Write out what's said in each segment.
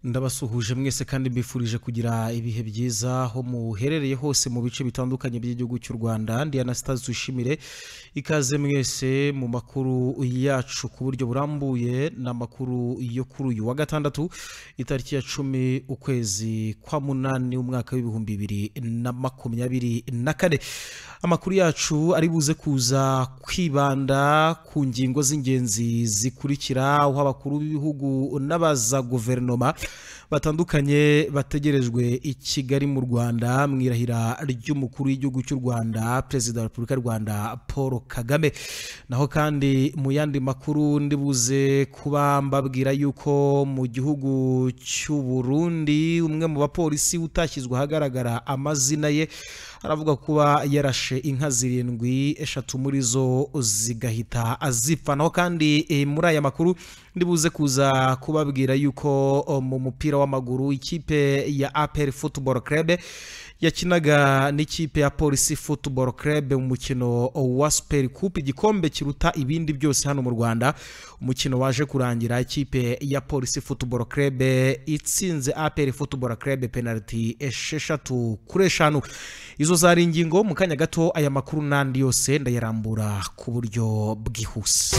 ndabasuhuje mwese kandi mbifurije kugira ibihe byiza aho muherereye hose mu bice bitandukanye by'igihugu cy'u rwanda diana sitazi dushimire ikaze mwese mu makuru yacu ku buryo burambuye ni amakuru yo kuri uyu wa gatandatu itariki ya cumi ukwezi kwa munani umwaka w'ibihumbi bibiri na makumyabiri na kane amakuru yacu ari buze kuza kwibanda ku ngingo z'ingenzi zikurikira aho abakuru b'ibihugu n'abaza guverinoma batandukanye bategerejwe i kigali mu rwanda mu irahira ry'umukuru w'igihugu cy'u rwanda perezida wa repubulika y'u rwanda paul kagame naho kandi mu yandi makuru ndibuze kuba mbabwira yuko mu gihugu cy'u burundi umwe mu bapolisi utashyizwe ahagaragara amazina ye aravuga kuba yarashe inka zirindwi eshatu muri zo zigahita zipfa naho kandi eh, muri aya makuru ndibuze kuza kubabwira yuko oh, mu mupira w'amaguru ikipe ya APR Football Club yakinaga n'ikipe ya polisi football club mu mukino wa super cup igikombe kiruta ibindi byose hano mu rwanda umukino waje kurangira ikipe ya polisi football club itsinze apr football club penalty esheshatu kuri eshanu izo zari ingingo mu kanya gato aya makuru n'andi yose ndayarambura ku buryo bwihuse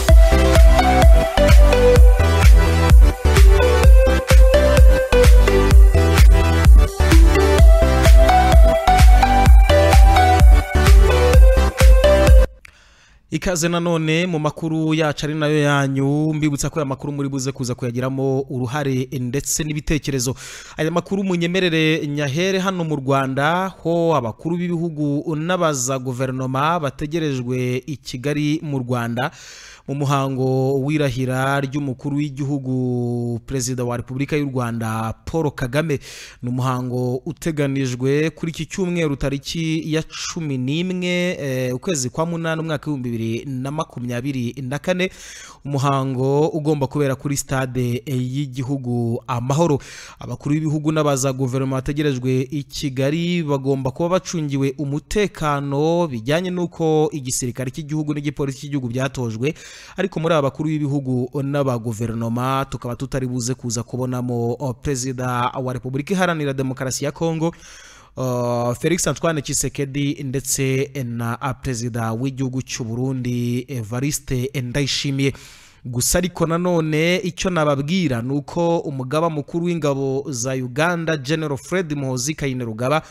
ikaze nanone mu makuru yacu ari nayo yanyu mbibutsa ko aya makuru muri buze kuza kuyagiramo uruhare ndetse n'ibitekerezo aya makuru munyemerere nyahere hano mu rwanda ho abakuru b'ibihugu n'abaza guverinoma bategerejwe i kigali mu rwanda mu muhango w'irahira ry'umukuru w'igihugu perezida wa repubulika y'u rwanda paul kagame ni umuhango uteganijwe kuri iki cyumweru tariki ya cumi n'imwe eh, ukwezi kwa munani umwaka w'ibihumbi bibiri na makumyabiri na kane umuhango ugomba kubera kuri stade eh, y'igihugu amahoro abakuru b'ibihugu n'abaza guverinoma bategerejwe i kigali bagomba kuba bacungiwe umutekano bijyanye n'uko igisirikare cy'igihugu n'igipolisi cy'igihugu byatojwe ariko muri aba bakuru b'ibihugu n'aba guverinoma tukaba tutari buze kuza kubonamo oh, perezida wa repubulika iharanira demokarasi ya kongo Uh, Felix Antoine Tshisekedi ndetse na perezida w'igihugu cy'u Burundi Evariste Ndayishimiye gusa ariko nanone icyo nababwira ni uko umugaba mukuru w'ingabo za uganda general fred muhozi kayinarugaba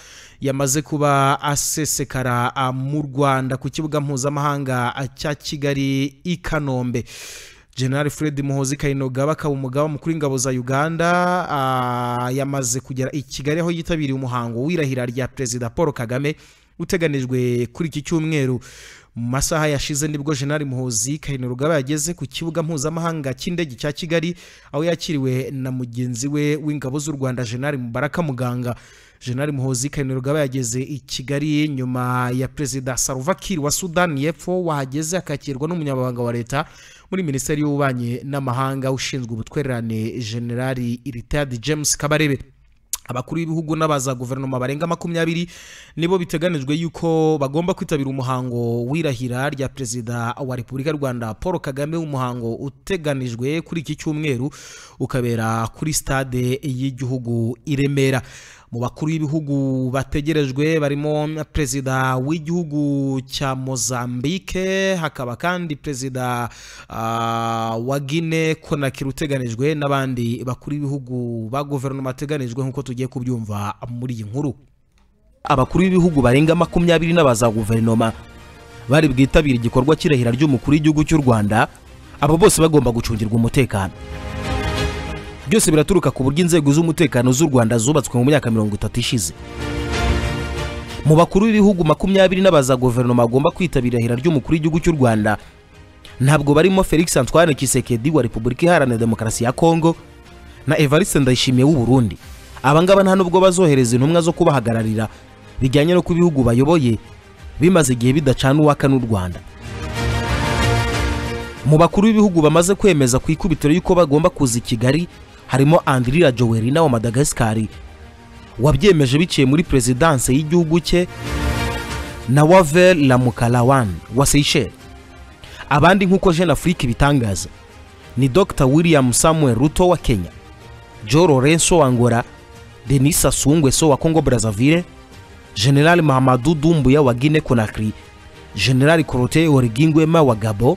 yamaze kuba asesekara mu rwanda ku kibuga mpuzamahanga cya kigali i kanombe general fred muhozi kayinogaba akaba umugaba mukuru w'ingabo za uganda ah, yamaze kugera i kigali aho yitabiriye umuhango w'irahira rya perezida paul kagame uteganijwe kuri iki cyumweru mu masaha yashize nibwo General Muhozi Kainerugaba yageze ku kibuga mpuzamahanga cy'indege cya Kigali aho yakiriwe na mugenzi we w'ingabo z'u Rwanda General Mubaraka Muganga General Muhozi Kainerugaba yageze i Kigali nyuma ya Perezida Salva Kiir wa Sudan y'Epfo wahageze akakirwa n'umunyamabanga wa leta muri Minisiteri y'Ububanyi n'Amahanga ushinzwe ubutwererane General Retired James Kabarebe abakuru b'ibihugu n'abaza guverinoma barenga makumyabiri nibo biteganijwe yuko bagomba kwitabira umuhango w'irahira rya perezida wa repubulika y'u rwanda paul kagame umuhango uteganijwe kuri iki cyumweru ukabera kuri stade y'igihugu i remera mu bakuru b'ibihugu bategerejwe barimo perezida w'igihugu cya mozambique hakaba kandi perezida uh, wa guine konakiri uteganijwe n'abandi bakuru b'ibihugu ba guverinoma bateganijwe nk'uko tugiye kubyumva muri iyi nkuru abakuru b'ibihugu barenga makumyabiri n'abaza guverinoma bari bwitabire igikorwa cy'irahira ry'umukuru w'igihugu cy'u rwanda abo bose bagomba gucungirwa umutekano byose biraturuka ku buryo inzego z'umutekano z'u Rwanda zubatswe mu myaka mirongo itatu ishize mu bakuru b'ibihugu makumyabiri n'abaza guverinoma agomba kwitabira irahira ry'umukuru w'igihugu cy'u Rwanda ntabwo barimo Felix Antoine Tshisekedi wa Repubulika Iharanira Demokarasi ya Kongo na Evariste Ndayishimiye w'u Burundi aba ngaba nta nubwo bazohereza intumwa zo kubahagararira bijyanye no ku bihugu bayoboye bimaze igihe bidacana uwaka n'u Rwanda mu bakuru b'ibihugu bamaze kwemeza ku ikubitiro y'uko bagomba kuza i Kigali harimo andirira jowerina wa madagascar wabyemeje biciye muri perezidanse y'igihugu cye na waver lamukalawan wa seychelles abandi nk'uko jeune afrique ibitangaza ni dr william samuel ruto wa kenya Joe Lorenzo wa Angola Denis Sassou Nguesso wa Congo Brazzaville General Mahamadou Doumbouya wa Guinée Conakry General Korote Origingwema wa Gabon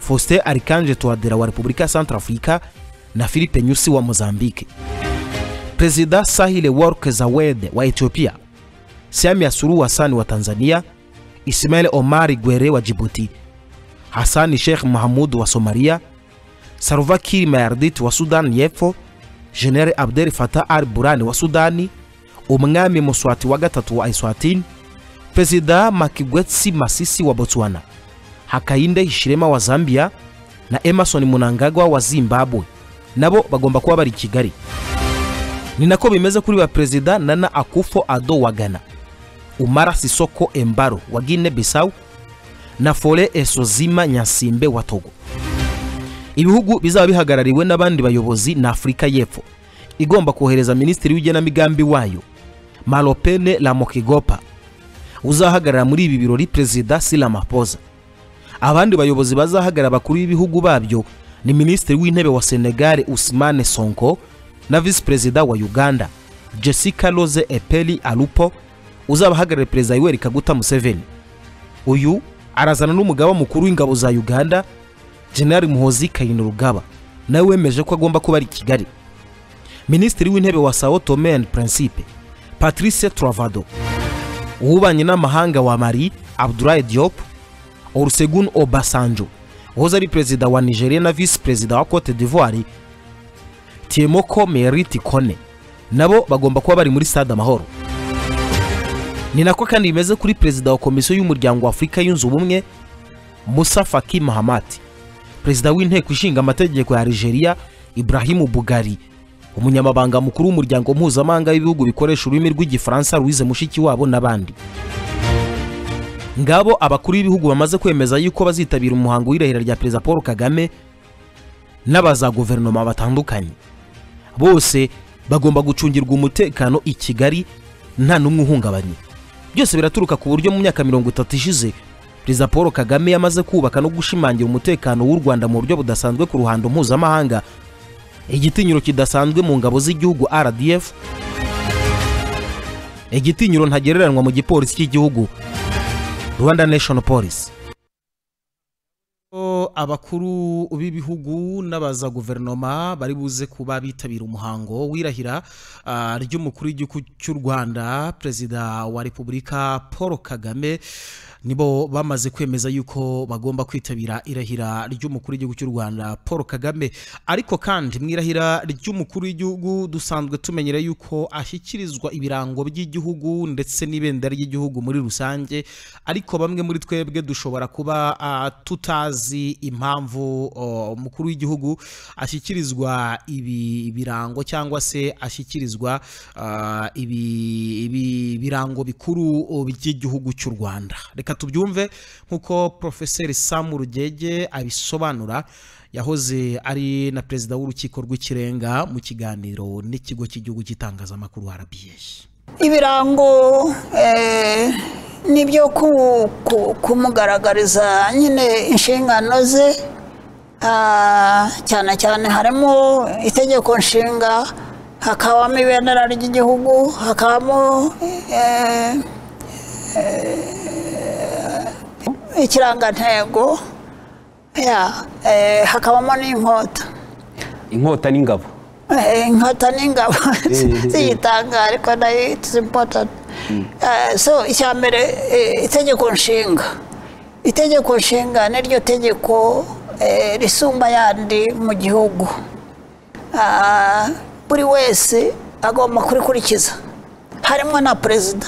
Faustin Archange Touadera wa Repubulika ya Centrafrica na Philippe Nyusi wa Mozambique. Perezida Sahile Work Zawed wa Ethiopia, Samia Suluhu Hassan wa Tanzania, Ismail Omar Gwere wa Djibouti, Hassan Sheikh Mohamud wa Somalia, Salva Kiir Mayardit wa Sudan y'Epfo, General Abdel Fattah al-Burhan wa Sudani, Umwami Muswati wa gatatu wa Eswatini, Perezida Makigwetsi Masisi wa Botswana, Hakainde Hichilema wa Zambia na Emerson Mnangagwa wa Zimbabwe nabo bagomba kuba bari i Kigali. Ni nako bimeze kuri ba Perezida Nana Akufo-Addo wa Ghana, Umara Sisoko Embaro wa Guinea Bissau na Fore Esozima Nyasimbe wa Togo. Ibihugu bizaba bihagarariwe n'abandi bayobozi na Afurika y'Epfo igomba kohereza Minisitiri w'igenamigambi wayo Malopene Ramokigopa uzahagarara muri ibi birori Perezida Cyril Ramaphosa. Abandi bayobozi bazahagarara bakuru b'ibihugu babyo ni Minisitiri w'intebe wa Senegal Ousmane Sonko na Visi Perezida wa Uganda Jessica Rose Epeli Alupo uzabahagarariye Perezida Yoweri Kaguta Museveni. Uyu arazana n'umugaba mukuru w'ingabo za Uganda General Muhoozi Kainerugaba nawe wemeje ko agomba kuba ari i Kigali. Minisitiri w'intebe wa Sao Tome and Principe Patrice Travado, uw'ububanyi n'amahanga wa Mali Abdoulaye Diop, Olusegun Obasanjo uhoze ari perezida wa Nigeria na visi perezida wa Cote d'Ivoire Tiemoko Merit Kone nabo bagomba kuba bari muri stade Amahoro. Ni nako kandi bimeze kuri perezida wa komisiyo y'umuryango wa Afurika yunze ubumwe Musa Faki Mahamat, perezida w'inteko ishinga amategeko ya Algeria Ibrahim Bugari, umunyamabanga mukuru w'umuryango mpuzamahanga w'ibihugu bikoresha ururimi rw'igifaransa Louise Mushikiwabo n'abandi. ngabo abakuru b'ibihugu bamaze kwemeza yuko bazitabira umuhango w'irahira rya perezida paul kagame n'abaza guverinoma batandukanye bose bagomba gucungirwa umutekano i kigali nta n'umwe uhungabanye byose biraturuka ku buryo mu myaka mirongo itatu ishize perezida paul kagame yamaze kubaka no gushimangira umutekano w'u rwanda mu buryo budasanzwe ku ruhando mpuzamahanga igitinyiro kidasanzwe mu ngabo z'igihugu rdf igitinyiro ntagereranywa mu gipolisi cy'igihugu rwanda national police Ko abakuru b'ibihugu n'abaza guverinoma bari buze kuba bitabira umuhango w'irahira ah, ry'umukuru w'igihugu cy'u rwanda perezida wa repubulika paul kagame nibo bamaze kwemeza yuko bagomba kwitabira irahira ry'umukuru w'igihugu cy'u rwanda paul kagame ariko kandi mu irahira ry'umukuru w'igihugu dusanzwe tumenyera yuko ashyikirizwa ibirango by'igihugu ndetse n'ibendera ry'igihugu muri rusange ariko bamwe muri twebwe dushobora kuba ah, tutazi tutazi impamvu o, umukuru w'igihugu ashyikirizwa ibi birango cyangwa se ashyikirizwa ah, ibi ibi birango bikuru o, by'igihugu cy'u rwanda reka tubyumve nk'uko porofeseri samu rugege abisobanura yahoze ari na perezida w'urukiko rw'ikirenga mu kiganiro n'ikigo cy'igihugu cy'itangazamakuru arabiyeyi ibirango eh, ni byo ku- ku- kumugaragariza nyine inshingano ze Ah, cyane cyane harimo itegeko nshinga hakabamo ibendera ry'igihugu hakabamo eh, eh, ikirangantego ya, eh, hakabamo n'inkota inkota n'ingabo Eh, inkota n'ingabo eh. ziyitanga ariko nayo it's important Eh, so icya mbere eh, itegeko nshinga itegeko nshinga niryo tegeko eh, risumba ayandi mu gihugu Ah, buri wese agomba kurikurikiza harimo na perezida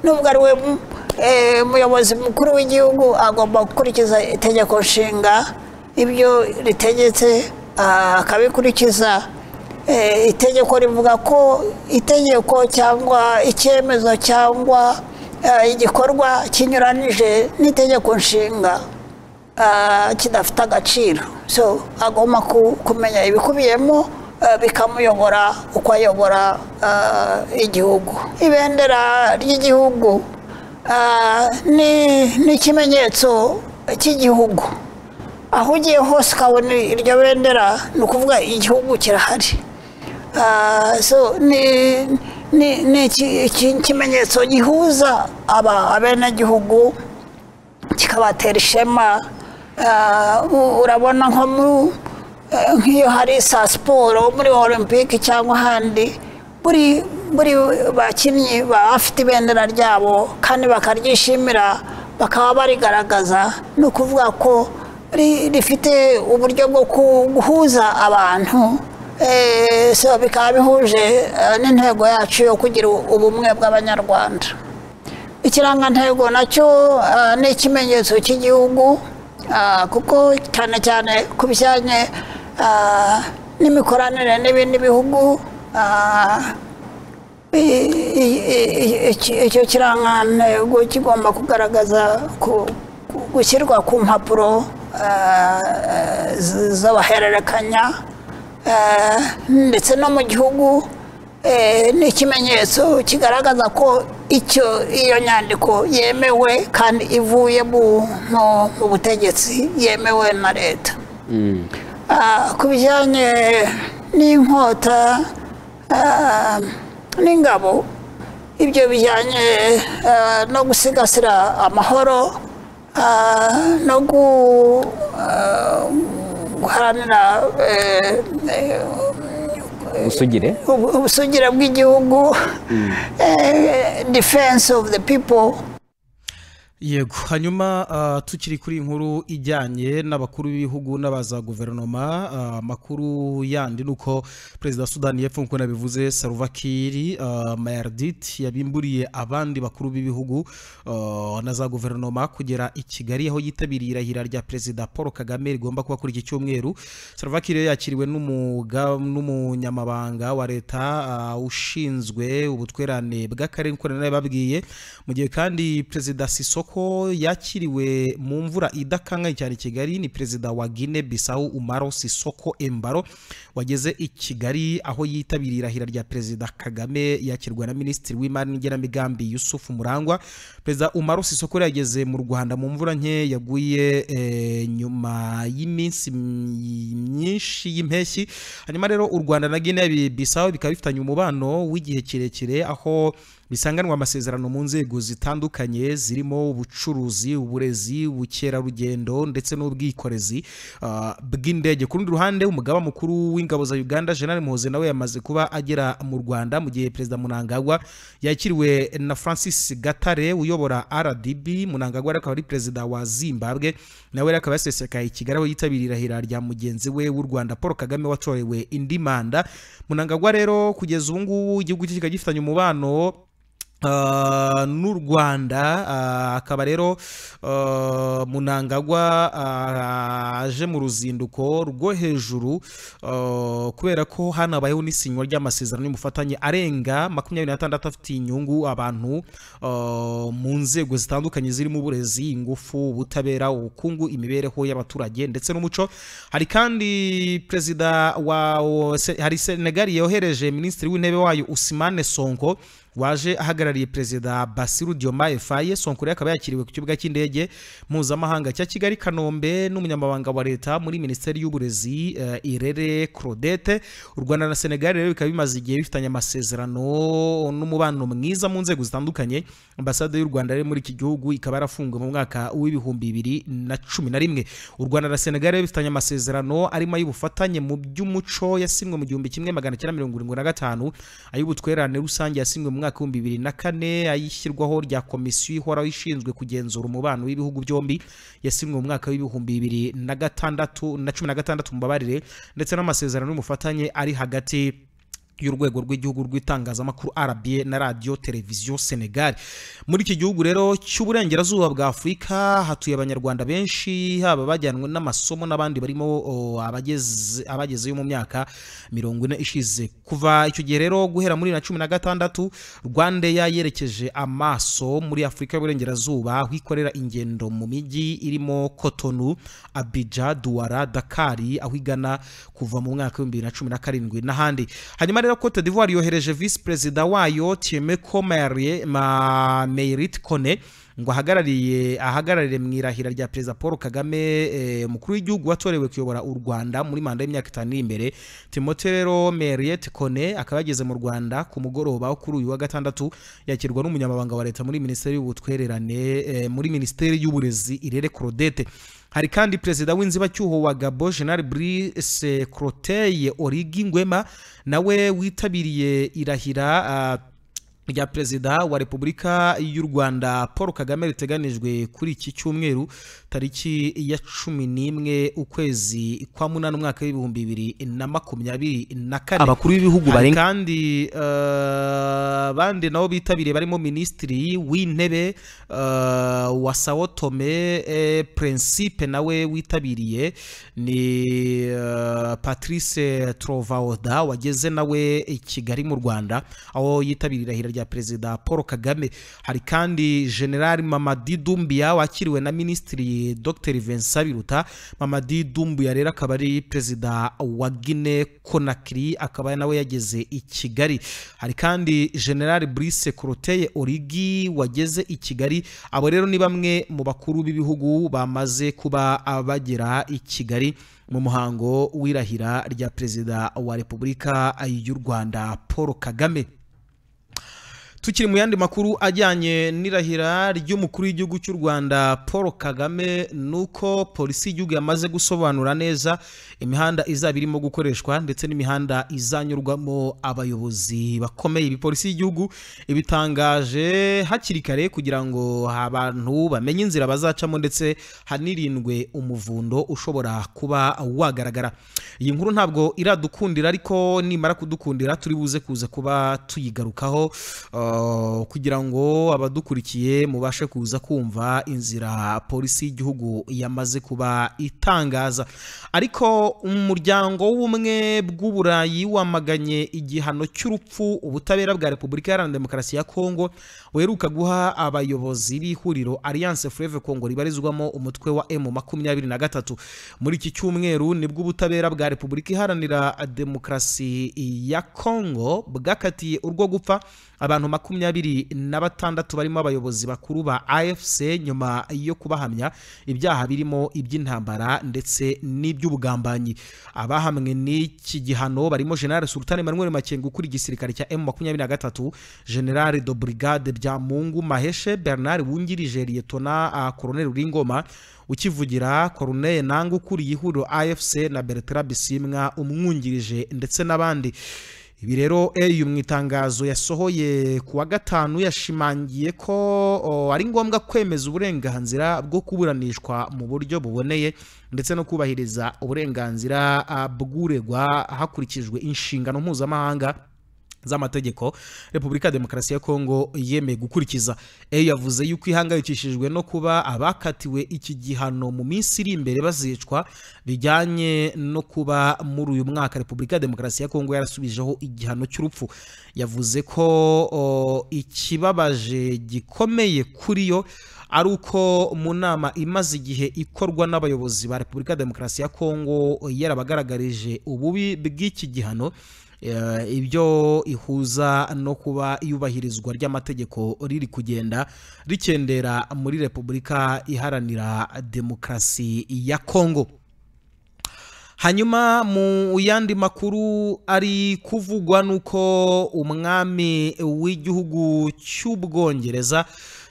nubwo ari we mu- eh, muyobozi mukuru w'igihugu agomba gukurikiza itegeko nshinga ibyo ritegetse ah, akabikurikiza Eh, itegeko rivuga ko itegeko cyangwa icyemezo cyangwa eh, igikorwa kinyuranije n'itegeko nshinga ah, kidafite agaciro so agomba ku- kumenya ibikubiyemo ah, bikamuyobora uko ayobora ah, igihugu ibendera ry'igihugu ah, ni ni ikimenyetso cy'igihugu aho ugiye hose ukabona iryo bendera ni ukuvuga igihugu kirahari Ah, so ni ni ni iki- iki- ikimenyetso gihuza aba abenegihugu kikabatera ishema Ah, u- urabona nko mu eh, nk'iyo hari sa siporo muri olympic cyangwa ahandi buri buri bakinnyi baba bafite ibendera ryabo kandi bakaryishimira bakaba barigaragaza ni ukuvuga ko ri- rifite uburyo bwo ku- guhuza abantu Eh, so bikaba bihuje eh, n'intego yacu yo kugira ubumwe bw'abanyarwanda ikirangantego nacyo ah, ni ikimenyetso cy'igihugu ah, kuko cyane cyane ku bijyanye ah, n'imikoranire n'ibindi bihugu ah, i- i- i- i- iki- icyo kirangantego kigomba kugaragaza ku- ku- gushyirwa ku mpapuro ah, z- z'abahererekanya ah, ndetse no mu gihugu eh, ni ikimenyetso kigaragaza ko icyo iyo nyandiko yemewe kandi ivuye mu- mu mu butegetsi yemewe na leta Ah, ku bijyanye n'inkota ah, n'ingabo ibyo bijyanye ah, no gusigasira amahoro ah, no gu ah, guharanira eh, eh, usugire ubu- ubusugire bw'igihugu eh, defense of the people yego hanyuma ah, tukiri kuri iyi nkuru ijyanye n'abakuru b'ibihugu n'abaza guverinoma ah, amakuru yandi ni uko perezida wa sudani y'epfo nk'uko nabivuze saruvakiri mayardit yabimburiye abandi bakuru b'ibihugu ah, na za guverinoma kugera i kigali aho yitabiriye irahira rya perezida paul kagame rigomba kuba kuri iki cyumweru saruvakiri yakiriwe n'umuga- n'umunyamabanga wa leta ah, ushinzwe ubutwerane bw'akarere nk'uko nari babwiye mu gihe kandi perezida sisoko yakiriwe mu mvura idakangaye cyane i kigali ni perezida wa gine bisawu umaro sisoko embaro wageze i kigali aho yitabiriye irahira rya perezida kagame yakirwa na minisitiri w'imari n'igenamigambi yusufu murangwa perezida umaro sisoko yari yageze mu rwanda mu mvura nke yaguye eh, nyuma y'iminsi myi- myinshi y'impeshyi hanyuma rero u rwanda na gine bisawu bikaba bifitanye umubano w'igihe kirekire aho bisanganwa amasezerano mu nzego zitandukanye zirimo ubucuruzi uburezi ubukerarugendo ndetse n'ubwikorezi ah, bw'indege ku rundi ruhande umugaba mukuru w'ingabo za uganda jenerali muhoze nawe yamaze kuba agera mu rwanda mu gihe perezida munangagwa yakiriwe na francis gatare uyobora rdb munangagwa rero akaba ari perezida wa zimbabwe nawe rero akaba yasesekaye i kigali aho yitabiriye irahira rya mugenzi we w'u rwanda paul kagame watorewe indi manda munangagwa rero kugeza ubu ngubu igihugu cye kikaba gifitanye umubano Ah, n'u rwanda ah, akaba rero ah, munangagwa ah, aje mu ruzinduko rwo hejuru ah, kubera ko hanabayeho n'isinywa ry'amasezerano y'umufatanye arenga makumyabiri n'atandatu afitiye inyungu abantu ah, mu nzego zitandukanye zirimo uburezi ingufu ubutabera ubukungu imibereho y'abaturage ndetse n'umuco hari kandi perezida wa wa- se- hari senegal yohereje minisitiri w'intebe wayo usimane sonko waje ahagarariye perezida basiru diomaye faye sonko rero akaba yakiriwe ku kibuga cy'indege mpuzamahanga cya kigali kanombe n'umunyamabanga wa leta muri minisiteri y'uburezi eh, irere claudette u rwanda na senegal rero bikaba bimaze igihe bifitanye amasezerano n'umubano mwiza mu nzego zitandukanye ambasade y'u rwanda rero muri iki gihugu ikaba yarafunzwe mu mwaka w'ibihumbi bibiri na cumi na rimwe u rwanda na senegal rero bifitanye amasezerano arimo ay'ubufatanye mu by'umuco yasinywe mu gihumbi kimwe magana cyenda mirongo irindwi na gatanu ay'ubutwererane rusange yasinywe mu mwaka w'ibihumbi bibiri na kane ayishyirwaho rya komisiyo ihoraho ishinzwe kugenzura umubano w'ibihugu byombi yasinywe mu mwaka w'ibihumbi bibiri na gatandatu na cumi na gatandatu mumbabarire ndetse n'amasezerano y'umufatanye ari hagati y'urwego rw'igihugu rw'itangazamakuru RBA na radiyo televiziyo Senegal muri iki gihugu rero cy'uburengerazuba bwa Afurika hatuye abanyarwanda benshi haba abajyanwe n'amasomo n'abandi barimo o, abageze abagezeyo mu myaka mirongo ine ishize kuva icyo gihe rero guhera muri na cumi na gatandatu Rwandeya yerekeje amaso muri Afurika y'uburengerazuba aho ikorera ingendo mu mijyi irimo Cotonou Abidjan Douala Dakar aho igana kuva mu mwaka w'ibihumbi bibiri na cumi na karindwi n'ahandi hanyuma rero cote d'ivoire yohereje visi perezida wayo tieme ko merit kone ngo ahagarariye ahagararire mu irahira rya perezida paul kagame eh, umukuru w'igihugu watorewe kuyobora u rwanda muri manda y'imyaka itanu iri imbere timote rero meriyete kone akaba yageze mu rwanda ku mugoroba wo kuri uyu wa gatandatu yakirwa n'umunyamabanga wa leta muri minisiteri y'ubutwererane eh, muri minisiteri y'uburezi irere korodete hari kandi perezida w'inzibacyuho wa gabo general brice croteye origi ngwema nawe witabiriye irahira ah, rya perezida wa repubulika y'u rwanda paul kagame riteganijwe kuri iki cyumweru tariki ya cumi n'imwe ukwezi kwa munani umwaka w'ibihumbi bibiri na makumyabiri na kane abakuru b'ibihugu Hari barenga kandi eh, abandi nabo bitabiriye barimo minisitiri w'intebe eh, wa sawo tome eh, prinsipe nawe witabiriye ni eh, patrice trovaoda wageze nawe i kigali mu rwanda aho yitabiriye irahira rya perezida paul kagame hari kandi general mamadi dumbiya wakiriwe na minisitiri dr vincent biruta mamadi dumbiya rero akaba ari perezida wa guinee conakry akaba nawe yageze i kigali hari kandi general brice coroteye origi wageze i kigali abo rero ni bamwe mu bakuru b'ibihugu bamaze kuba bagera i kigali mu muhango w'irahira rya perezida wa repubulika y'u rwanda paul kagame tukiri mu yandi makuru ajyanye n'irahira ry'umukuru w'igihugu cy'u rwanda paul kagame ni uko polisi y'igihugu yamaze gusobanura neza imihanda izaba irimo gukoreshwa ndetse n'imihanda izanyurwamo abayobozi bakomeye ibi polisi y'igihugu ibitangaje hakiri kare kugira ngo abantu bamenye inzira bazacamo ndetse hanirindwe umuvundo ushobora kuba wagaragara iyi nkuru ntabwo iradukundira ariko nimara kudukundira turi buze kuza kuba tuyigarukaho uh, kugira ngo abadukurikiye mubashe kuza kumva inzira polisi y'igihugu yamaze kuba itangaza ariko umuryango w'ubumwe bw'uburayi wamaganye igihano cy'urupfu ubutabera bwa repubulika iharanira demokarasi ya kongo weruka guha abayobozi b'ihuriro alliance forever kongo ribarizwamo umutwe wa m makumyabiri na gatatu muri iki cyumweru nibwo ubutabera bwa repubulika iharanira demokarasi ya kongo bwakatiye urwo gupfa abantu makumyabiri na batandatu barimo abayobozi bakuru ba afc nyuma yo kubahamya ibyaha birimo iby'intambara ndetse n'iby'ubugambanyi abahamwe n'iki gihano barimo general sultan emmanuel makenga ukuriye igisirikare cya m makumyabiri na gatatu general do brigade bya mungu maheshe bernard wungirije liyetona koroneli ringoma ukivugira koruneye nanga ukuriye ihuriro afc na bertrand bisimwa umwungirije ndetse n'abandi ibi rero eyu mu itangazo yasohoye ku wa gatanu yashimangiye ko o, ari ngombwa kwemeza uburenganzira bwo kuburanishwa mu buryo buboneye ndetse no kubahiriza uburenganzira ah, bw'uregwa hakurikijwe inshingano mpuzamahanga z'amategeko repubulika ya demokarasi ya kongo yemeye gukurikiza eyo yavuze yuko ihangayikishijwe no kuba abakatiwe iki gihano mu minsi iri imbere bazicwa bijyanye no kuba muri uyu mwaka repubulika ya demokarasi ya kongo yarasubijeho igihano cy'urupfu yavuze ko o, ikibabaje gikomeye kuri yo ari uko mu nama imaze igihe ikorwa n'abayobozi ba repubulika ya demokarasi ya kongo yarabagaragarije ububi bw'iki gihano Eh, ibyo ihuza no kuba iyubahirizwa ry'amategeko riri kugenda rikendera muri repubulika iharanira demokarasi ya kongo hanyuma mu yandi makuru ari kuvugwa n'uko umwami w'igihugu cy'ubwongereza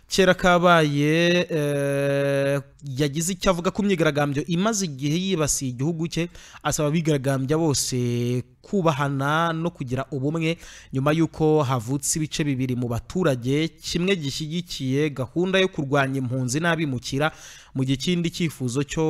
kera kabaye eh, yagize icyo avuga ku myigaragambyo imaze igihe yibasiye igihugu cye asaba abigaragambya bose kubahana no kugira ubumwe nyuma y'uko havutse ibice bibiri mu baturage kimwe gishyigikiye gahunda yo kurwanya impunzi n'abimukira mu gihe ikindi cyifuzo cyo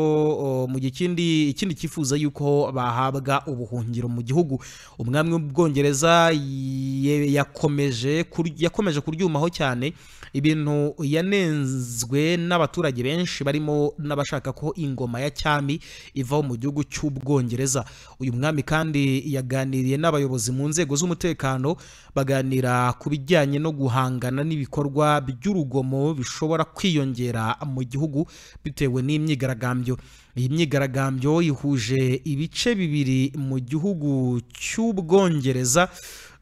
o, mu gihe ikindi ikindi cyifuza y'uko bahabwa ubuhungiro mu gihugu umwami w'ubwongereza ye- yakomeje kur- yakomeje kuryumaho cyane ibintu yanenzwe n'abaturage benshi barimo n'abashaka ko ingoma ya cyami ivaho mu gihugu cy'ubwongereza uyu mwami kandi yaganiriye n'abayobozi mu nzego z'umutekano baganira ku bijyanye no guhangana n'ibikorwa by'urugomo bishobora kwiyongera mu gihugu bitewe n'imyigaragambyo iyi myigaragambyo ihuje ibice bibiri mu gihugu cy'ubwongereza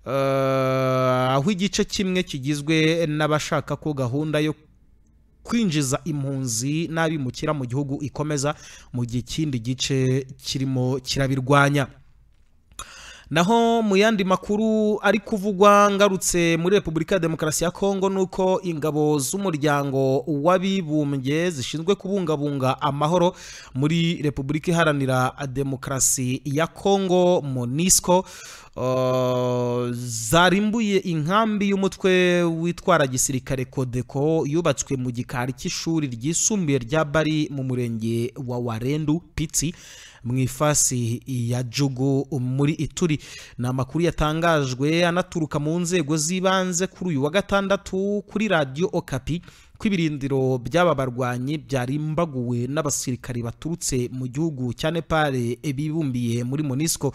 eh, aho igice kimwe kigizwe n'abashaka ko gahunda yo kwinjiza impunzi n'abimukira mu gihugu ikomeza mu gihe ikindi gice kirimo kirabirwanya naho mu yandi makuru ari kuvugwa ngarutse muri repubulika ya demokarasi ya kongo ni uko ingabo z'umuryango w'abibumbye zishinzwe kubungabunga amahoro muri repubulika iharanira demokarasi ya kongo monisco Uh, zarimbuye inkambi y'umutwe witwara gisirikare kodeko yubatswe mu gikari cy'ishuri ryisumbuye rya bari mu murenge wa warendu pitsi mu ifasi ya jugu muri ituri ni amakuru yatangajwe anaturuka mu nzego z'ibanze kuri uyu wa gatandatu kuri radiyo okapi ko ibirindiro by'aba barwanyi byarimbaguwe n'abasirikari baturutse mu gihugu cya nepal bibumbiye muri monisco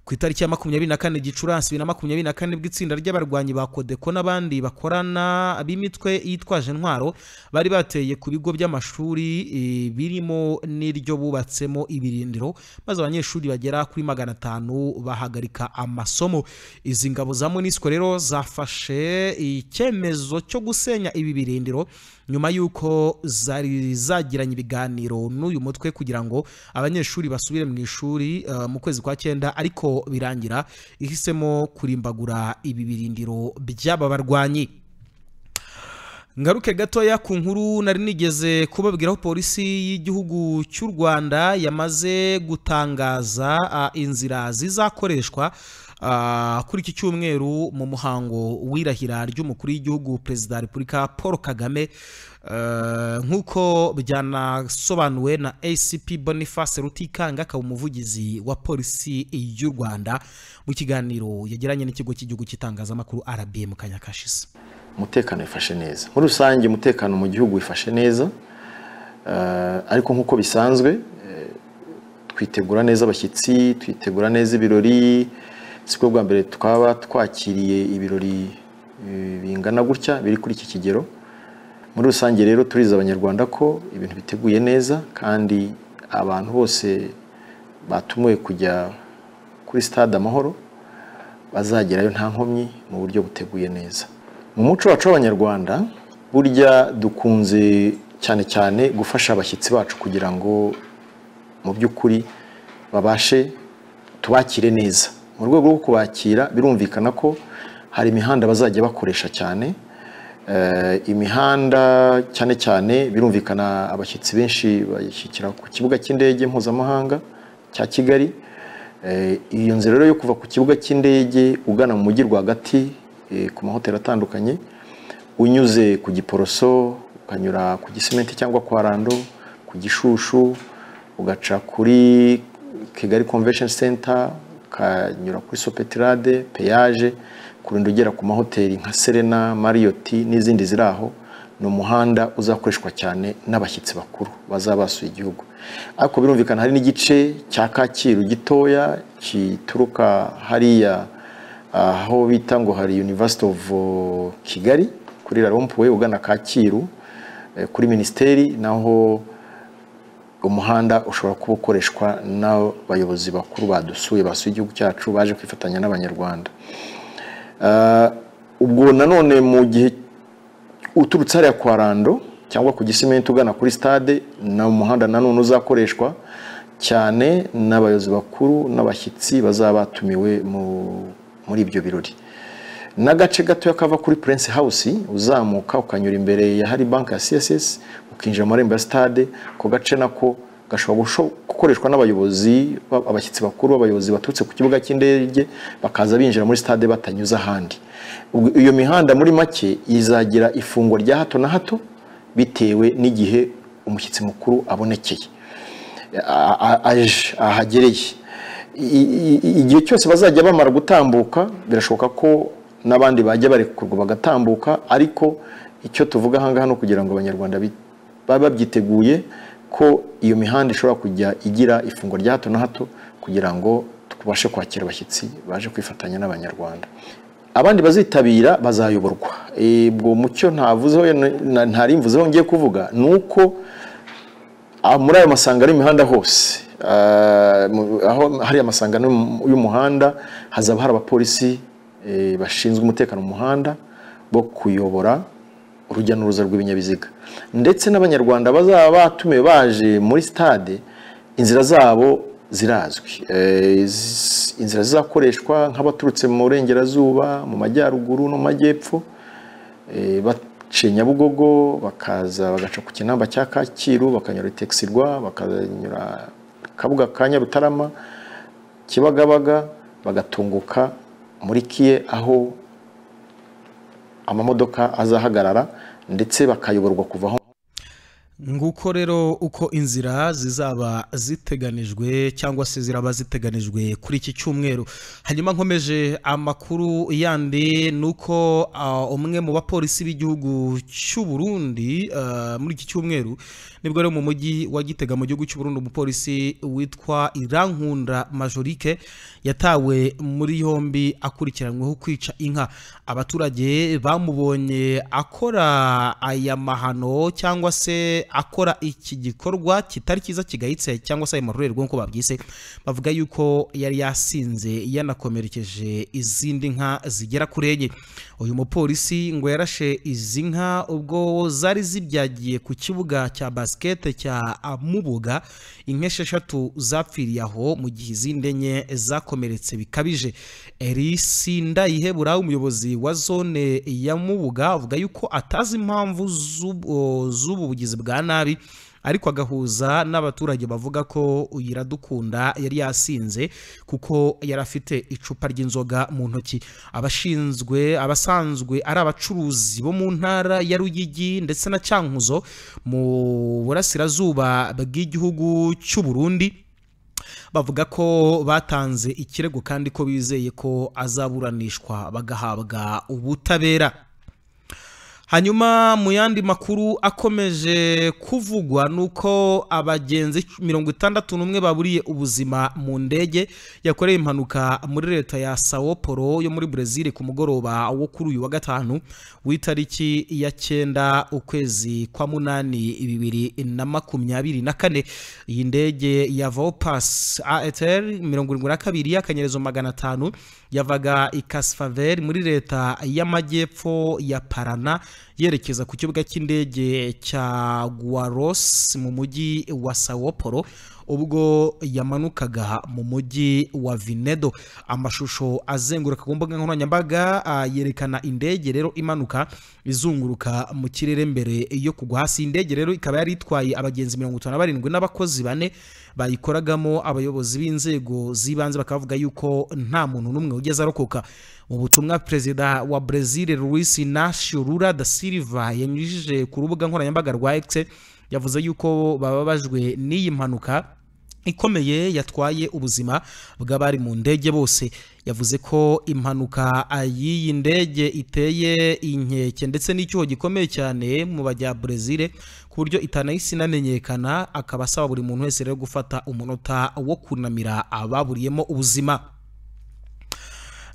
ku itariki ya makumyabiri na kane gicurasi bibiri na makumyabiri na kane bw'itsinda ry'abarwanyi ba kodeko n'abandi bakorana b'imitwe yitwaje intwaro bari bateye ku bigo by'amashuri eh, birimo n'iryo bubatsemo ibirindiro maze abanyeshuri bagera kuri magana atanu bahagarika amasomo izi ngabo za monisco rero zafashe icyemezo cyo gusenya ibi birindiro nyuma y'uko zari zagiranye ibiganiro n'uyu mutwe kugira ngo abanyeshuri basubire mu ishuri eh, mu kwezi kwa cyenda ariko birangira ihisemo kurimbagura ibi birindiro by'aba barwanyi ngaruke gatoya ku nkuru nari nigeze kubabwiraho polisi y'igihugu cy'u rwanda yamaze gutangaza ah, inzira zizakoreshwa ah, kuri iki cyumweru mu muhango w'irahira ry'umukuru w'igihugu perezida wa repubulika paul kagame Eh, nk'uko byanasobanuwe na acp boniface rutikanga akaba umuvugizi wa polisi y'u rwanda mu kiganiro yagiranye n'ikigo cy'igihugu cy'itangazamakuru rbm kanyakashize umutekano wifashe neza muri rusange umutekano mu gihugu wifashe neza eh, ariko nk'uko bisanzwe eh, twitegura neza abashyitsi twitegura neza ibirori siko bwa mbere twaba twakiriye ibirori eh, bingana gutya biri kuri iki kigero muri rusange rero turiza abanyarwanda ko ibintu biteguye neza kandi abantu bose batumiwe kujya kuri stade amahoro bazagerayo nta nkomyi mu buryo buteguye neza mu muco wacu w'abanyarwanda burya dukunze cyane cyane gufasha abashyitsi bacu kugira ngo mu by'ukuri babashe tubakire neza mu rwego rwo kubakira birumvikana ko hari imihanda bazajya bakoresha cyane Eh, imihanda cyane cyane birumvikana abashyitsi benshi bashyikira ku kibuga cy'indege mpuzamahanga cya kigali Eh, iyo nzira rero yo kuva ku kibuga cy'indege ugana mu mujyi rwagati eh, ku mahoteli atandukanye unyuze ku giporoso ukanyura ku gisementi cyangwa kwa rando ku gishushu ugaca kuri kigali convention center ukanyura kuri sopetirade peyaje kurinda ugera ku mahoteli nka serena mariyoti n'izindi ziri aho ni umuhanda uzakoreshwa cyane n'abashyitsi bakuru bazaba basuye igihugu ariko birumvikana hari n'igice cya kacyiru gitoya gituruka hariya aho bita ngo hari university of kigali kuri rarompuwe ugana kacyiru eh, kuri minisiteri naho umuhanda ushobora kuba ukoreshwa n'abayobozi bakuru badusuye basuye igihugu cyacu baje kwifatanya n'abanyarwanda ubwo nanone mu gihe uturutse hariya kwa rando cyangwa ku gisimenti ugana kuri stade ni umuhanda nanone uzakoreshwa cyane n'abayobozi bakuru n'abashyitsi bazaba batumiwe muri ibyo birori n'agace gatoya kava kuri Prince House uzamuka ukanyura imbere ya hari banki ya css ukinjira mu marembo ya stade ako gace nako gashobora gukoreshwa n'abayobozi abashyitsi bakuru abayobozi baturutse ku kibuga cy'indege bakaza binjira muri stade batanyuze ahandi iyo mihanda muri make izagira ifungwa rya hato na hato bitewe n'igihe umushyitsi mukuru abonekeye aje ahagereye igihe cyose bazajya bamara gutambuka birashoboka ko n'abandi bajya barekurwa bagatambuka ariko icyo tuvuga ahangaha ni kugira ngo abanyarwanda babe babyiteguye ko iyo mihanda ishobora kujya igira ifungwa rya hato na hato kugira ngo tubashe kwakira abashyitsi baje kwifatanya n'abanyarwanda abandi bazitabira bazayoborwa ubwo mucyo ntarimvuzeho ngiye kuvuga ni uko muri ayo masangano y'imihanda hose aho hari amasangano y'umuhanda hazaba hari abapolisi bashinzwe umutekano mu muhanda bo kuyobora urujya n'uruza rw'ibinyabiziga ndetse n'abanyarwanda bazaba batumiwe baje muri sitade inzira zabo zirazwi Eh, z- inzira zizakoreshwa nk'abaturutse mu burengerazuba mu majyaruguru no mu majyepfo Eh, baciye nyabugogo bakaza bagaca ku kinamba cya kacyiru bakanyura itekisirwa bakanyura kabuga ka nyarutarama kibagabaga bagatunguka muri kiye aho amamodoka azahagarara ndetse bakayoborwa kuva aho nguko rero uko inzira zizaba ziteganijwe cyangwa se ziraba ziteganijwe kuri iki cyumweru hanyuma nkomeje amakuru yandi ni uko ah, umwe mu bapolisi b'igihugu cy'u Burundi ah, muri iki cyumweru nibwo rero mu mujyi wa gitega mu gihugu cy'u Burundi umupolisi witwa irankunda majorike yatawe muri yombi akurikiranyweho kwica inka abaturage bamubonye akora aya mahano cyangwa se akora iki gikorwa kitari cyiza kigayitse cyangwa se ayo marorerwa nk'uko babyise bavuga yuko yari yasinze yanakomerekeje izindi nka zigera kuri enye uyu mupolisi ngo yarashe izi nka ubwo zari zibyagiye ku kibuga cya basikete cya mubuga inka esheshatu zapfiriye aho mu gihe izindi enye zakomeretse bikabije erisi ndayihebura umuyobozi wa zone ya mubuga avuga yuko atazi impamvu z'ubu- z'ubu bugizi bwa nabi ariko agahuza n'abaturage bavuga ko uyu iradukunda yari yasinze kuko yari afite icupa ry'inzoga mu ntoki abashinzwe abasanzwe ari abacuruzi bo mu ntara ya Rugigi ndetse na Cyankuzo mu burasirazuba bw'igihugu cy'u Burundi bavuga ko batanze ikirego kandi ko bizeye ko azaburanishwa bagahabwa ubutabera hanyuma mu yandi makuru akomeje kuvugwa ni uko abagenzi mirongo itandatu n'umwe baburiye ubuzima mu ndege yakoreye impanuka muri leta ya sao paulo yo muri brezil ku mugoroba wo kuri uyu wa gatanu w'itariki ya cyenda ukwezi kwa munani bibiri na makumyabiri na kane iyi ndege ya vopas aetr mirongo irindwi na kabiri y'akanyerezo magana atanu yavaga i kasfaveri muri leta y'amajyepfo ya parana yerekeza ku kibuga cy'indege cya guaros mu mujyi wa sao paulo ubwo yamanukaga mu mujyi wa vinedo amashusho azenguruka ku mbuga nkoranyambaga ah, yerekana indege rero imanuka izunguruka mu kirere mbere yo kugwa hasi iyi ndege rero ikaba yari itwaye abagenzi mirongo itanu na barindwi n'abakozi bane bayikoragamo abayobozi b'inzego z'ibanze bakavuga yuko nta muntu n'umwe ugeze arokoka mu butumwa perezida wa brezil luis inacio lula da silva yanyujije ku rubuga nkoranyambaga rwa x yavuze yuko bababajwe n'iyi mpanuka ikomeye yatwaye ubuzima bw'abari mu ndege bose yavuze ko impanuka y'iyi ndege iteye inkeke ndetse n'icyuho gikomeye cyane mu bajya Brezil ku buryo itanahise inamenyekana akaba asaba buri muntu wese rero gufata umunota wo kunamira ababuriyemo ubuzima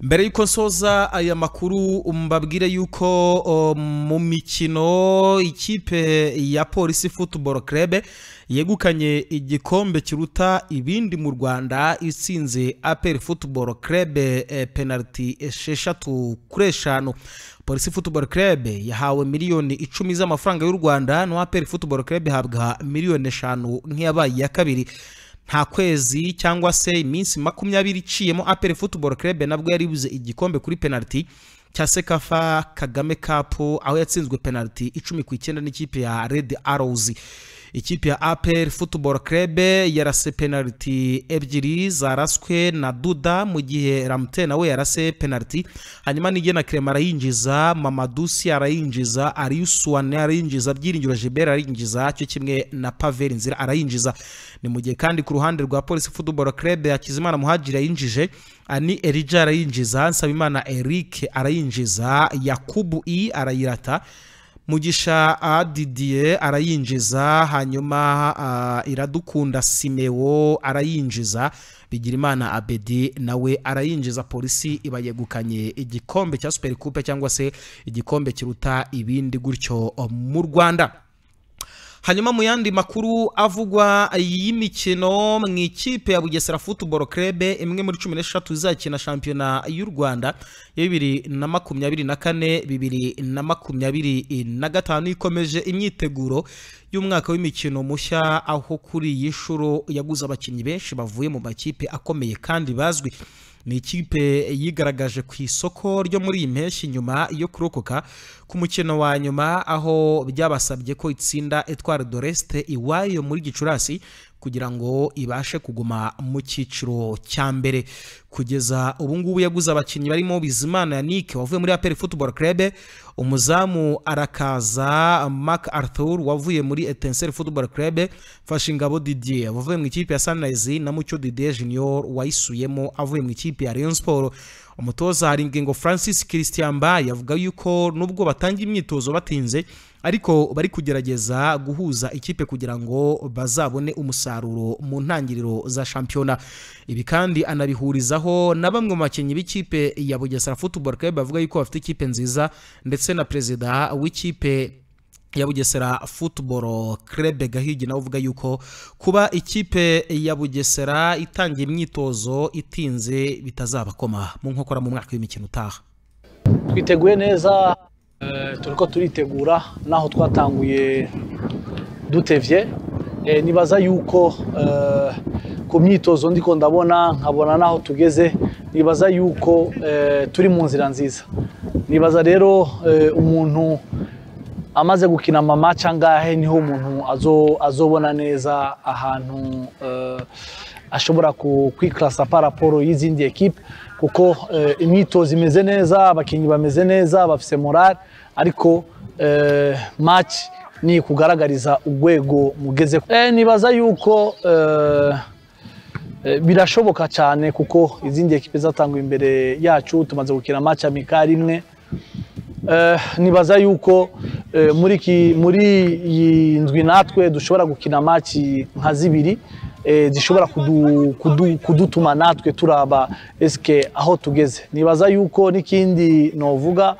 mbere y'uko nsoza aya makuru mbabwire y'uko o, mu mikino ikipe ya polisi football club yegukanye igikombe kiruta ibindi mu rwanda itsinze apel football club eh, penalty esheshatu kuri eshanu polisi football club yahawe miliyoni icumi z'amafaranga y'u rwanda no apel football club ihabwa miliyoni eshanu nk'iyabaye iya kabiri nta kwezi cyangwa se iminsi makumyabiri iciyemo apel football club nabwo yaribuze igikombe kuri penalty cya sekafa kagame cup aho yatsinzwe penalty icumi ku icyenda n'ikipe ya red arrows ikipe ya apel football club yarase penalty ebyiri zaraswe na duda mu gihe ramte nawe yarase penalty hanyuma nigena krema arayinjiza mamadusi arayinjiza ariusuane arayinjiza byiringiro jebera arayinjiza cyo kimwe na paveri nzira arayinjiza ni mu gihe kandi ku ruhande rwa polisi football club hakizimana muhajiri yayinjije ani erija arayinjiza nsabimana eric arayinjiza yakubu i arayirata mugisha ah, didier arayinjiza hanyuma ah, iradukunda simewo arayinjiza bigirimana abedi nawe arayinjiza polisi ibayegukanye igikombe cya super coupe cyangwa se igikombe kiruta ibindi gutyo mu rwanda hanyuma mu yandi makuru avugwa y'imikino mu ikipe ya bugesera futuboro kerebe imwe muri cumi n'eshatu izakina shampiyona y'u rwanda ya bibiri na makumyabiri na kane bibiri na makumyabiri na gatanu ikomeje imyiteguro y'umwaka w'imikino mushya aho kuri iyi nshuro yaguze abakinnyi benshi bavuye mu makipe akomeye kandi bazwi ni ikipe yigaragaje ku isoko ryo muri iyi mpeshyi nyuma yo kurokoka ku mukino wa nyuma aho byabasabye ko itsinda etwara doresite iwayo muri gicurasi kugira ngo ibashe kuguma mu cyiciro cya mbere kugeza ubu ngubu yaguze abakinnyi barimo bizimana yanike wavuye muri aperi futuboro kerebe umuzamu arakaza mark arthur wavuye muri etenseri futuboro kerebe fashyingabo didier wavuye mu ikipe ya sanirayizi na mucyo didier junior wayisuyemo avuye mu ikipe ya rayon siporo umutoza hari ingingo francis christian mbaye avuga yuko nubwo batangiye imyitozo batinze ariko bari kugerageza guhuza ikipe kugira ngo bazabone umusaruro mu ntangiriro za shampiyona ibi kandi anabihurizaho na bamwe mu bakinnyi b'ikipe ya bugesera futuboro club bavuga yuko bafite ikipe nziza ndetse na perezida w'ikipe ya bugesera futuboro kerebe gahigi nawe uvuga yuko kuba ikipe ya bugesera itangiye imyitozo itinze bitazabakoma mu nkokora mu mwaka w'imikino utaha twiteguye neza turi ko turitegura n'aho twatanguye dutevye nibaza yuko ku myitozo ndiko ndabona nkabona n'aho tugeze nibaza yuko turi mu nzira nziza nibaza rero umuntu amaze gukina mama cangahe niho umuntu azobona neza ahantu ashobora kwikarasa paraporo y'izindi ekipe kuko imyitozo imeze neza abakinnyi bameze neza bafise morale ariko match ni kugaragariza urwego mugeze nibaza yuko birashoboka cyane kuko izindi ekipe zatanguye imbere yacu tumaze gukina match amikari imwe nibaza yuko muri iyi ndwi natwe dushobora gukina amaci nka zibiri zishobora kudutuma natwe turaba esike aho tugeze nibaza yuko n'ikindi novuga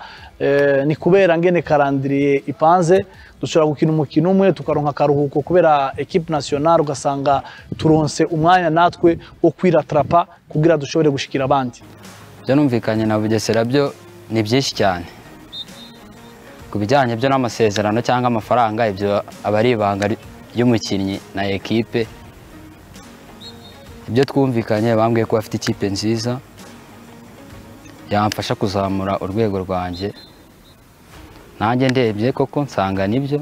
ni kubera ngene karandiriye ipanze dushobora gukina umukino umwe tukaronka akaruhuko kubera ekipe nasiyonari ugasanga turonse umwanya natwe wo kwiratarapa kugira dushobore gushikira abandi byo numvikanye na bugesera byo ni byinshi cyane ku bijyanye byo n'amasezerano cyangwa amafaranga ibyo aba ari ibanga ry'umukinnyi na ekipe ibyo twumvikanye bambwiye ko bafite ikipe nziza yamfasha kuzamura urwego rwanjye nanjye ndebye koko nsanga nibyo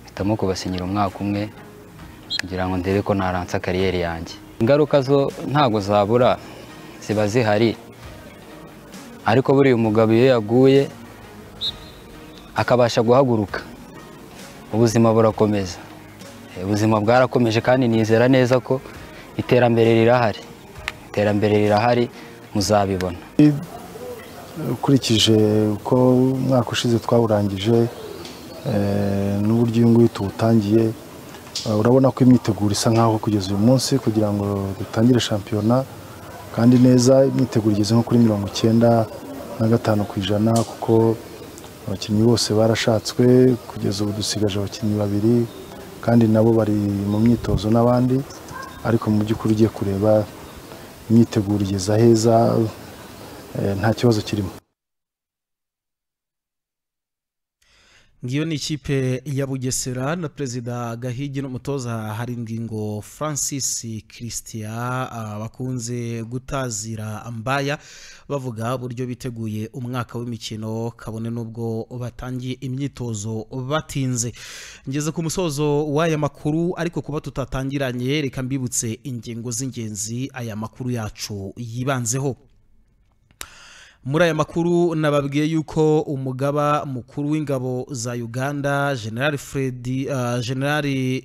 mpitamo kubasinyira umwaka umwe kugira ngo ndebe ko naransa kariyeri yanjye ingaruka zo ntabwo zabura ziba zihari ariko buriya umugabo iyo yaguye akabasha guhaguruka ubuzima burakomeza ubuzima bwarakomeje kandi nizera neza ko iterambere rirahari iterambere rirahari muzabibona ukurikije uko umwaka ushize twawurangije n'uburyo uyu nguyu tuwutangiye urabona ko imyiteguro isa nk'aho kugeza uyu munsi kugira ngo dutangire shampiyona kandi neza imyiteguro igeze nko kuri mirongo icyenda na gatanu ku ijana kuko abakinnyi bose barashatswe kugeza ubu dusigaje abakinnyi babiri kandi nabo bari mu myitozo n'abandi ariko mu by'ukuri ugiye kureba imyiteguro igeze aheza nta kibazo kirimo ngiyo ni ikipe ya bugesera na perezida gahigi n'umutoza hari ingingo francis christian bakunze gutazira mbaya bavuga uburyo biteguye umwaka w'imikino kabone n'ubwo batangiye imyitozo batinze ngeze ku musozo w'aya makuru ariko kuba tutatangiranye reka mbibutse ingingo z'ingenzi aya makuru yacu yibanzeho muri aya makuru nababwiye yuko umugaba mukuru w'ingabo za uganda generali fredi generali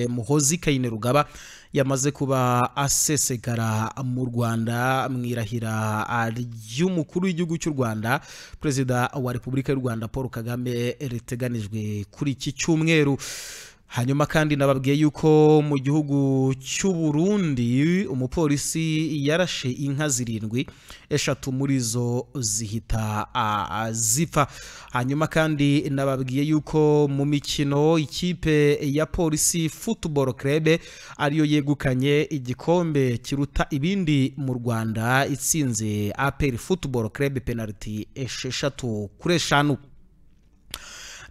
muhozi kayine rugaba yamaze kuba asesegara mu rwanda mu irahira ry'umukuru w'igihugu cy'u rwanda perezida wa repubulika y'u rwanda paul kagame riteganijwe kuri iki cyumweru hanyuma kandi nababwiye yuko mu gihugu cy'u Burundi umupolisi yarashe inka zirindwi eshatu muri zo zihita ah, zipfa hanyuma kandi nababwiye yuko mu mikino ikipe ya polisi football club ariyo yegukanye igikombe kiruta ibindi mu Rwanda itsinze APR football club penalty esheshatu kuri eshanu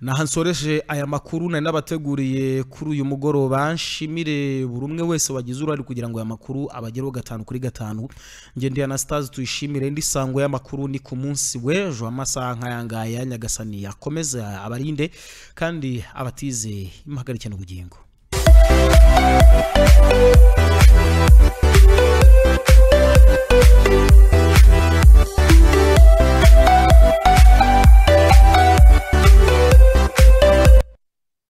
naha nsoreje aya makuru nari nabateguriye kuri uyu mugoroba nshimire buri umwe wese wagize uruhare kugira ngo aya makuru abagereho gatanu kuri gatanu ngende anastase tuyishimire indi sango y'amakuru ni ku munsi w'ejo amasaha nk'ayangaya nyagasani akomeze abarinde kandi abatize imuhagarike n'ubugingo